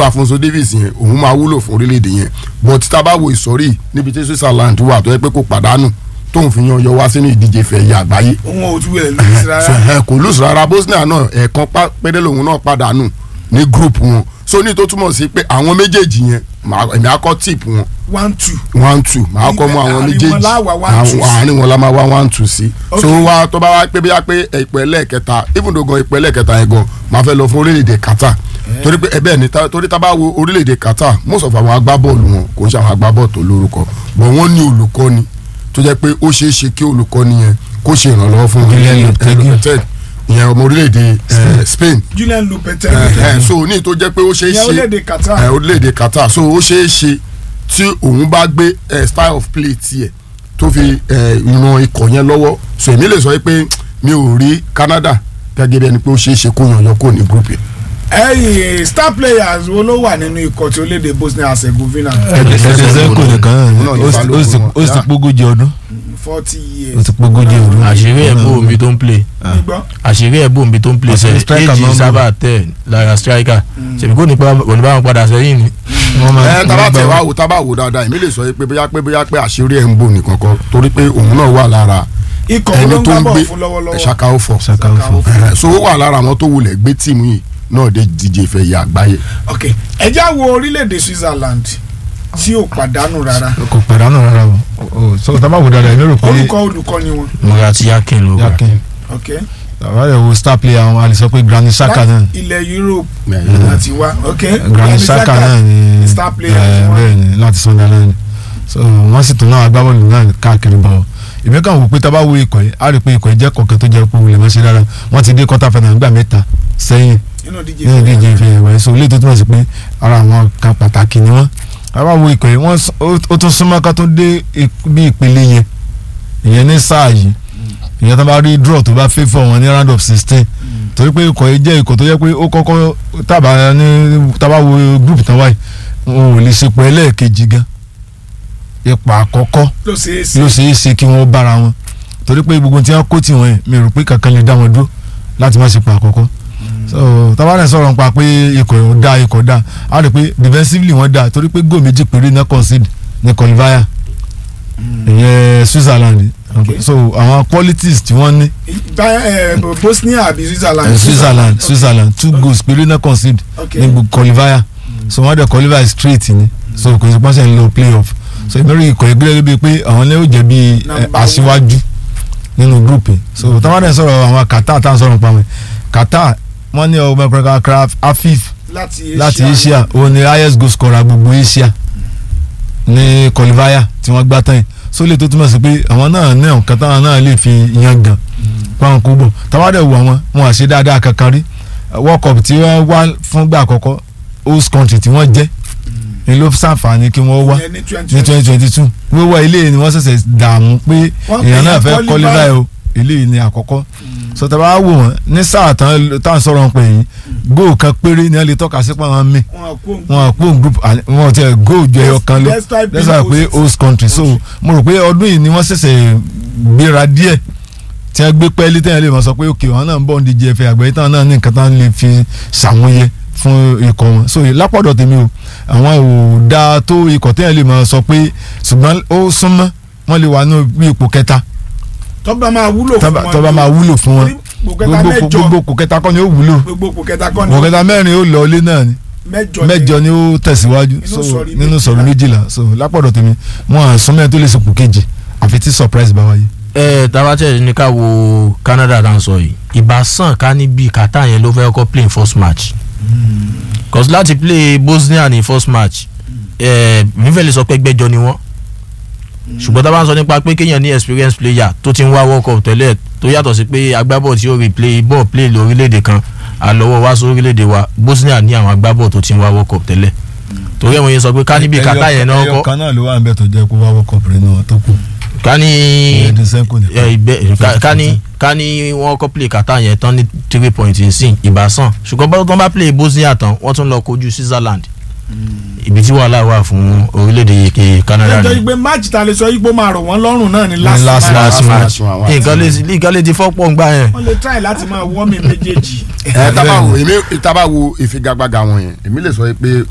irú Afonso Davies yẹn òun máa wúlò fún orílẹ̀-èdè yẹn but tá a bá wo ìsọ̀rí níbi tí Switzerland wà tó yẹ pé kò pàdánù tóun fi yan yọ wá sínú ìdíje fẹ̀yẹ àgbáyé òun ò tún wẹ̀ lórí so rárá ẹ kò lùsùn rárá Bosnia náà ẹ̀ẹ̀kan pa- péré lòun náà pàdánù ní group wọn so ní tó túmọ̀ sí pé àwọn méjèèjì yẹn màá- èmi akọ́ tip wọn one two one two màá kọ́ mú àwọn Àárín wọn méjèèjì láwà one two sí. àárín wọn la máa wá one two sí so Okay. wá tó bá wá pé bóyá pé ipò ẹlẹ́ẹ̀kẹta even though gan ipò ẹlẹ́ẹ̀kẹta yẹn gan máa fẹ́ lọ fún orílẹ̀-èdè Qatar torí pé ẹbẹ́ ni ta- torí tá a bá wo orílẹ̀-èdè Qatar most of àwọn agbábọ́ọ̀lù wọn kò ń ṣe àwọn agbábọ́ọ̀lù tó lórúkọ but wọ́n ní olùkọ́ni tó jẹ́ pé ó ṣeé ṣe kí olùkọ́ni yẹn kó ṣe ìrànlọ́wọ́ fún Julian Lopetegui. Lopetegui, ìyẹn ọmọ orílẹ̀-èdè eh, Spain Julian Lopetegui ẹ ẹ so ní tó jẹ́ pé ó ṣeé ìyẹn ṣe orílẹ̀-èdè Qatar ẹ orílẹ̀-èdè Qatar so ó ṣeé ṣe tí òun bá gbé ẹ style of play tiẹ̀ tó fi ẹ ran ikọ̀ yẹn lọ́wọ́ so èmi lè sọ pé mi ò rí Canada gẹ́gẹ́ bí ẹni pé ó ṣeé ṣe kó yan yọ kó ní group yẹn. ẹyìn star players wo ló wà nínú ikọ̀ tí orílẹ̀-èdè Bosnia Herzegovina ẹ̀ẹ́dẹ̀sẹ̀kọ̀ nìkan Òun náà náà ní ó sì- ó sì- ó sì ti pógójì ọdún forty ó years ti pógójì ọdún. àṣírí ẹ̀ bò mí tó ń play nígbọ́ àṣírí ẹ̀ bò mí tó ń play Àṣírí sẹ́ striker éjì máa ń bò. sábà tẹ̀ lára striker ṣèbí kò ní pa kò ní bá wọn padà sẹ́yìn ni. wọ́n máa ẹ tábà tẹ̀ wá wò tábà wò dáadáa èmi lè sọ pé bóyá pé bóyá pé àṣírí ẹ̀ ń bò nìkan kan torí pé òun náà wà lára ikọ̀ wo ló ẹni ń tó gbá ń bọ̀ gbé fún lọ́wọ́lọ́wọ́ Ṣaka Ofo Ṣaka Ofo. Ẹ, so ó wà lára àwọn tó wulẹ̀ gbé tíìmù yìí náà dé díje ìfẹ̀yẹ àgbáyé. ok ẹ já wo orílẹ̀-èdè Switzerland tí ò pàdánù rárá kò pàdánù rárá o o so tá a bá wò dáadáa èmi rò pé olùkọ́ olùkọ́ ni wọn Murat Yakin ló gbà. yakin ok àwọn ẹ̀ wo star player àwọn a lè sọ pé Granit Xhaka náà ilẹ̀ Europe Mm. láti wá ok Granit Xhaka náà ni star player ẹ, ti wá. bẹ́ẹ̀ ni láti Sunderland so wọ́n sì tún náà agbábọ́ọ̀lù náà káàkiri bọ̀ èmi kàn wò pé tá a bá wo ikọ̀ yìí a rí i pé ikọ̀ yìí jẹ́ kọ̀ọ̀kan tó jẹ́ pé wọlé máa ṣe dára wọ́n ti dé quarter final nígbà mẹ́ta sẹ́yìn nínú díje nínú fẹ́. ìdíje ìfẹ́ ẹ̀wẹ̀ so ilé tó túmọ̀ sí pé ara àwọn kan pàtàkì ni wọ́n a bá wo ikọ̀ yìí wọ́n s- ó ó tún súnmọ́ ká tó dé ip- bí ìpele yẹn ìyẹn ní sáà yìí ìyẹn tó bá rí draw tó bá favour wọn ní round of sixteen torí pé ikọ̀ yìí jẹ́ ikọ̀ tó yẹ pé ó kọ́kọ́ tábà ní tábà wo group tán wáyé wọn ò lè ṣepọ̀ ẹlẹ́ẹ̀kejì gan ipò àkọ́kọ́ ló ṣe é sí ló ṣe é ṣe kí wọ́n bára wọn torí pé gbogbo tí wọ́n kó tì wọ́n yẹn mi rò pé kankan lè dá wọn dúró láti má ṣepọ̀ àkọ́kọ́ so tabalẹ̀ sọ̀rọ̀ nípa pé ikọ̀ ò da ikọ̀ da a rí i pé defensively wọ́n da torí pé góò méjì péré náà concede ní qualifier ìyẹn Switzerland Okay. so àwọn qualities tí wọ́n ní Bá- eh, Bosnia àbí Switzerland eh, Switzerland Switzerland two goals péré náà concede ok ní gbogbo qualifier so wọ́n dẹ̀ qualify straight ni so kò sí pàṣẹ ń lọ playoff so ìmọ̀ràn ikọ̀ ìgbélé bíi pé àwọn lè ó jẹ́ bíi eh, Number one. aṣíwájú nínú group yìí so táwọn dẹ̀ sọ̀rọ̀ àwọn Qatar táwọn sọ̀rọ̀ nípa wọn Qatar wọ́n ní ọmọ ẹ̀kọ́ craft afif láti láti Asia òun ni highest goal scorer gbogbo Asia ní qualifier tí wọ́n gbá tán yìí so lè tó túmọ̀ sí pé àwọn náà ní ọ̀kan táwọn náà lè fi yan gan fáwọn kó bọ̀ táwọn dẹ̀ wò àwọn wọn àṣe dáadáa kankan rí World Cup tí wọ́n wá fúngbà àkọ́kọ́ host country tí wọ́n jẹ́ ni ló ṣàǹfààní kí wọ́n wá Ìyẹn ní ní twenty twenty two wíwá ilé ni wọ́n ṣẹ̀ṣẹ̀ dààmú pé Wọ́n èèyàn náà pè é fẹ́ qualify. qualify o ilé ni àkọ́kọ́ so tá a bá wò wọ́n ní sáà tán tá à ń sọ̀rọ̀ pé yìí góò kan péré ni wọ́n lè tọ́ka sí pé wọ́n mí wọn kó wọn àpò group àní- wọn ti góò ju ẹyọ kan lọ Despite being lẹ́sà pé host. host country so mo rò pé ọdún yìí ni wọ́n ṣẹ̀ṣẹ̀ gbéra díẹ̀ tí wọ́n gbé pẹ́ẹ́lí tẹ́yìn lè mọ̀ sọ pé òkè wọn náà ń bọ̀ ní díje ẹ̀fẹ̀ àgbẹ̀yẹ táwọn náà ní nǹkan táwọn lè fi ṣàmúyẹ fún ikọ̀ wọn so lápọ̀dọ̀ tèmi o àwọn ò dáa tó ikọ̀ tẹ́yìn lè mọ̀ sọ pé ṣùgbọ́n ó súnmọ́ wọ́n lè wà ní bí ipò kẹta tọ́ba máa wúlò fún tọ́ba wọn tọ́ba máa wúlò fún wọn Torí gbogbo kẹta gbogbo mẹ́jọ gbogbo ipò kẹta kọ́ ni ó wúlò gbogbo ipò kẹta kọ́ ni ipò kẹta mẹ́rin ó lọ ilé náà ni mẹ́jọ mẹ́jọ ni ó tẹ̀síwájú Nínú so sọ̀rí nínú méjìlá. sọ̀rí méjìlá so lápọ̀dọ̀ tèmi wọn à súnmọ́ ẹ̀ tó lè sopò kejì àfi tí surprise bá wáyé. ẹ tabatẹ ní ká wo Canada tá à ń sọ yìí ìbásàn ká ní bíi Qatar yẹn ló fẹ́ kọ́ play in first match cause láti play Bosnia ní first match ẹ nífẹ̀ẹ́ lè sọ pé gbẹ́jọ ni wọ́n ṣùgbọ́n tá a bá ń sọ nípa pé kéèyàn ní experience player tó ti ń wá World Cup tẹ́lẹ̀ tó yàtọ̀ sí pé agbábọ̀ tí ó replay ball play lórílẹ̀‐èdè kan àlọ́wọ́ wá sí orílẹ̀‐èdè wa Bosnia ní àwọn agbábọ̀ tó ti ń wá World Cup tẹ́lẹ̀ torí ẹ̀ wọ́n yẹn sọ pé ká níbi Qatar yẹn náà ẹyọ kọ́ kan náà ló wà ń bẹ tó jẹ́ kó wá wọ́kọ̀ pẹ̀lú náà tó kù. ká ní ẹ̀ẹ́dín sẹ́kù ẹ, nìkan. ìgbẹ́ ká- ká ní ká ní wọ́n kọ́ play Qatar yẹn tán ní three points nsìn ìbásàn ṣùgbọ́n bá tó bá play Bosnia tán wọ́n tún lọ kojú Switzerland ibi tí wàhálà wà fún orílẹ̀-èdè yìí Canada ẹjọ́ ni ìgbé match ta lè sọ yìí pé máa rọ̀ wọ́n lọ́rùn náà ni last last match last match match wọn, àwọn nǹkan lè nǹkan lè ti fọ́pọ̀ ń gbà yẹn. wọ́n lè try láti máa wọ́ mi méjèèjì ẹ tábà wo èmi tábà wo ìfigagbága wọn yẹn èmi lè sọ pé